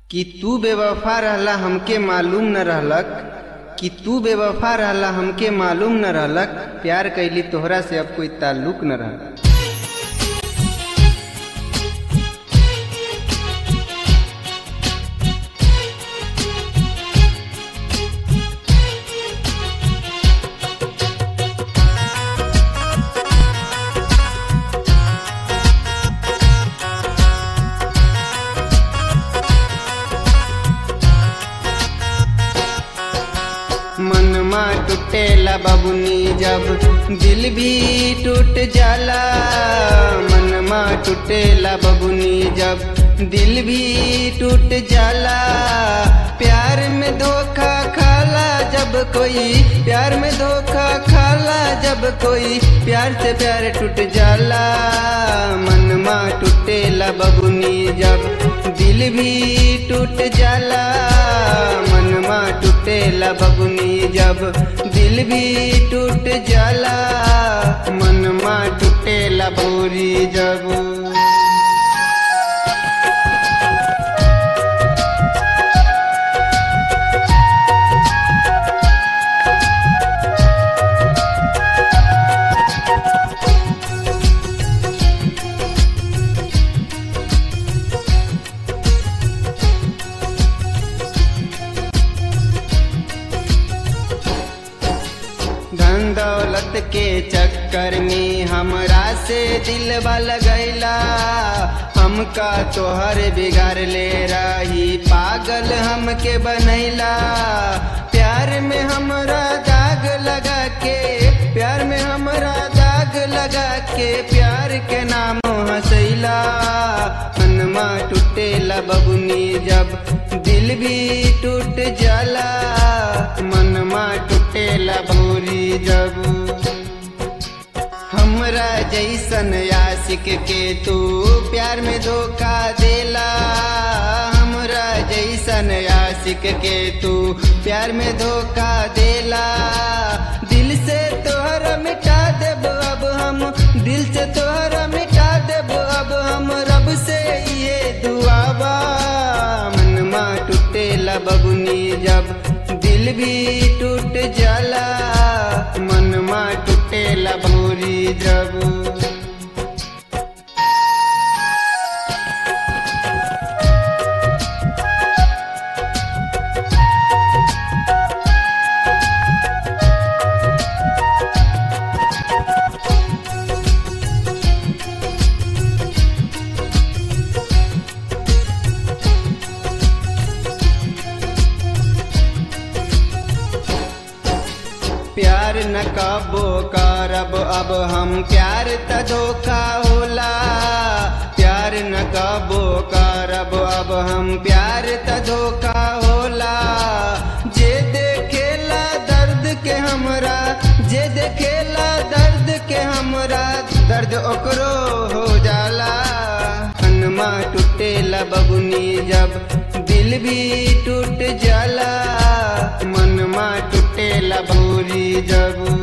कि तू बेवफा रहला हमके मालूम न रहलक कि तू बेवफा रहला हमके मालूम न रहलक प्यार कैली तोहरा से अब कोई ताल्लुक न रहलक मनमा टूटेला बबुनी जब दिल भी टूट जाला मनमा टूटेला बबुनी जब दिल भी टूट जाला प्यार में धोखा खाला जब कोई प्यार में धोखा खाला जब कोई प्यार से प्यार टूट जाला मनमा टूटेला बबुनी जब दिल भी टूट जाला मनमा टूटेला बबुनी जब दिल भी टूट जाला मनमा टूटेला बोरी जब धन दौलत के चक्कर में हमरा से दिलवा लगैला हमका तोहर बिगाड़ ले रही पागल हमके बनैला प्यार में हमरा दाग लगा के प्यार में हमरा दाग लगा के प्यार के नाम हंसैला हनमा टूटेला बबुनी जब दिल भी टूट जाला मनमा टूटेला भोरी जब हमरा जैसन आशिक के तू प्यार में धोखा देला हमरा जैसन आशिक के तू प्यार में धोखा देला दिल से तोहरा मिटा देब अब हम दिल से तोहरा मिटा देब अब हम रब से ये दुआबा मनमा टूटेला बबुनी जब दिल भी टूट जाला मनमा टूटेला भोरी जब प्यार न कबो करब अब हम प्यार त धोखा होला प्यार न कबो करब अब हम प्यार त धोखा होला जे देखेला दर्द के हमरा जे देखेला दर्द के हमरा दर्द ओकरो हो जाला हनमा टूटेला बबुनी जब दिल भी टूट जाला मनमा टूटेला भूरी जब